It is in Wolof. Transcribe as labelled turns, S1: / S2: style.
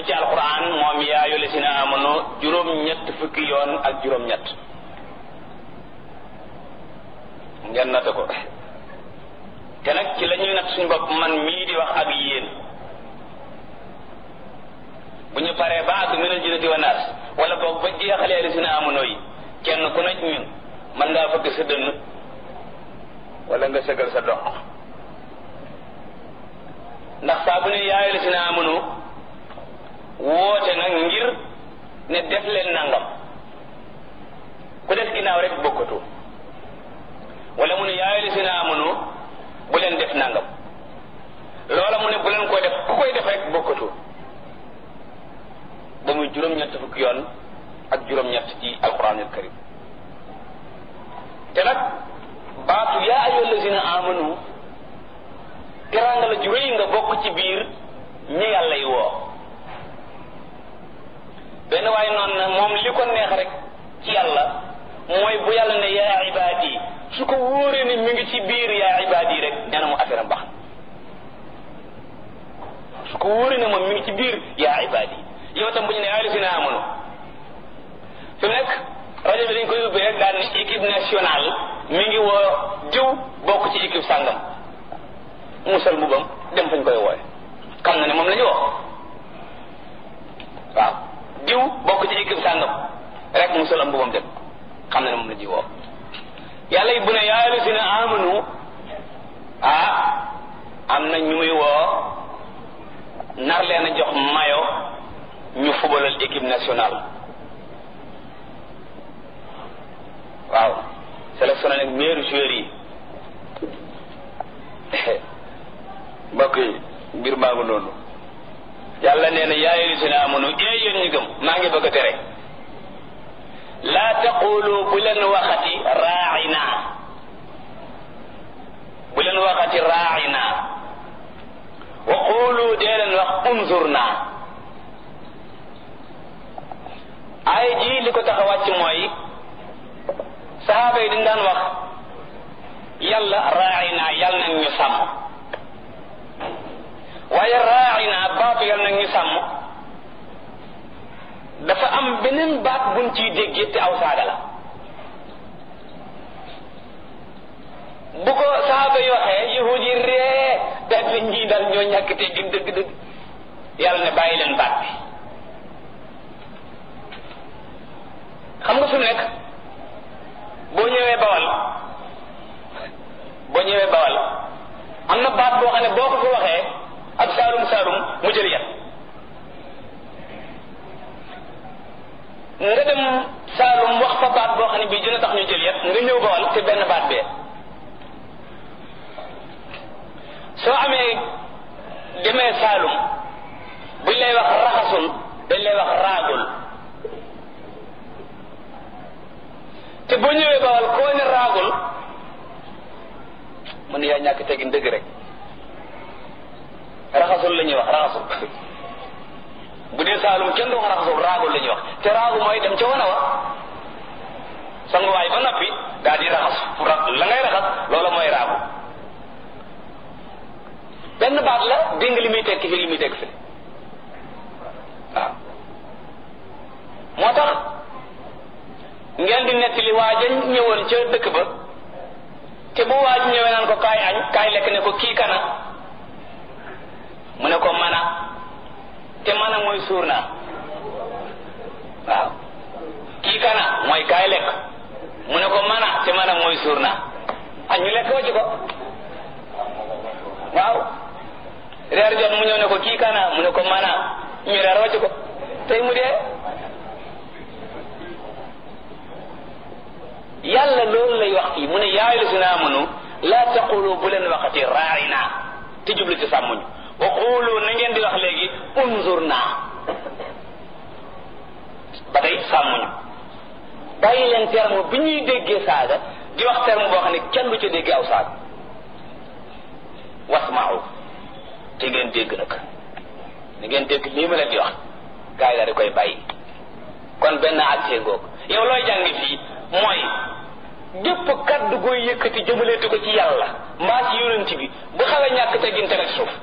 S1: na ci alquran moom yaa ayyuhal lazina amanu juróom-ñett fukki yoon ak juróom-ñett ngeen natt ko te nag ci la ñuy natt suñu bopp man mii di wax ak yéen bu ñu paree ba àgg minal jinnati wa naas wala boog ba jeexalee lazina amanu yi kenn ku nekk ñun mën ngaa fëgg sa dënn wala nga sëgal sa dox ndax saa bu ne yaa ayyuhal lazina amanu woote nag ngir ne def leen nangam ku def ginnaaw rek bokkatu wala mu ne yaa ayyuhal lazina amanu bu leen def nangam loola mu ne bu leen ko def ku koy def rek bokkatu ba muy juróom-ñett fukki yoon ak juróom-ñett ci alquranul karim te nag baatu yaa ayyuhal lazina amanu teraanga la ju rëy nga bokk ci biir ñi yàlla yi woo benn waaye noonu na moom li ko neex rek ci yàlla mooy bu yàlla ne yaa ibaadi su ko wóoree ne mi ngi ci biir yaa ibaadi rek nee na mu affaire am baax su ko wóoree ne moom mi ngi ci biir yaa ibaadi yow tam bu ñu ne yaa lazina amanu fi mu nekk rajo bi dañ koy ubbee rek daal ne équipe nationale mi ngi woo diw bokk ci équipe sàngam musal mbubam dem fañ koy wooye xam na ne moom la ñu woo waaw diw bokk ci équipe sàngam rek musal am mbubam dem xam na ne moom la ñuy woo yàlla yi bu ne yaa lazina amanu ah am na ñu muy woo nar leen a jox mayo ñu fubalal équipe nationale waaw sélectionné nag meilleur joueur yi mbokk yi mbir maa ngi noonu yàlla nee na yaa ayyuhallazina amanu ee yéen ñu gëm maa ngi bëgg a tere laa taqulu bu leen waxati raaina bu leen waxati raaina wa qulu dee leen wax unzurna ay ji li ko tax a wàcc mooy saxaaba yi dañ daan wax yàlla raaina yàlla nañ ñu sàmm waaye raaina baatu yàlla nañ ñu sàmm dafa am beneen baat buñ ciy déggee te aw saaga la bu ko saxaaba yi waxee yahud yi ree daal di ñii daal ñoo ñàkk te gin dëgg dëgg yàlla ne bàyyi leen baat bi xam nga fi mu nekk boo ñëwee bawal boo ñëwee bawal am na baat boo xam ne boo ko fi waxee ak saalum saalum mu jël yat nga dem saalum wax fa baat boo xam ne bii dina tax ñu jël yat nga ñëw bawal te benn baat bee soo amee demee saalum buñ lay wax raxasul dañ lay wax raagul te boo ñëwee bawal koo ne raagul mu ne yaa ñàkk tegin dëgg rek raxasul la ñuy wax raxasul bu dee saalum kenn du wax raxasul raagul la ñuy wax te raagu mooy dem ca wana wa sanguwaay ba noppi daal di raxas la ngay raxas loola mooy raagu benn baat la dégg li muy tekki fi li muy tekki fi waaw moo tax ngeen di nettali waaja ñëwoon ca dëkk ba te bu waaj ñëwee naan ko kaay añ kaay lekk ne ko kii kana mu ne ko mana te mana mooy suur naa waaw kii kana mooy kaay lekk mu ne ko mana te mana mooy suur naa añ ñu lekk wacc ko waaw reer jot mu ñëw ne ko kii kana mu ne ko mana ñu reer wacc ko tey mu dee yàlla loolu lay wax fii mu ne yaa ayyuhallazina amanu laa taqulu bu leen waxati raa'ina te jublu ci sàmmuñu wa qulu na ngeen di wax léegi unzurna ba tey sàmmuñu bàyyi leen terme bi ñuy déggee saaga di wax terme boo xam ne kenn du ca déggee aw saaga wasma'u te ngeen dégg nag na ngeen dégg lii ma leen di wax gaa yi daal di koy bàyyi kon benn àttee ngoog yow looy jàngi fii mooy gépp kaddu gooy yëkkati jëmaleetu ko ci yàlla mbaa ci yonent bi bu xawee ñàkk teggin teg ak suuf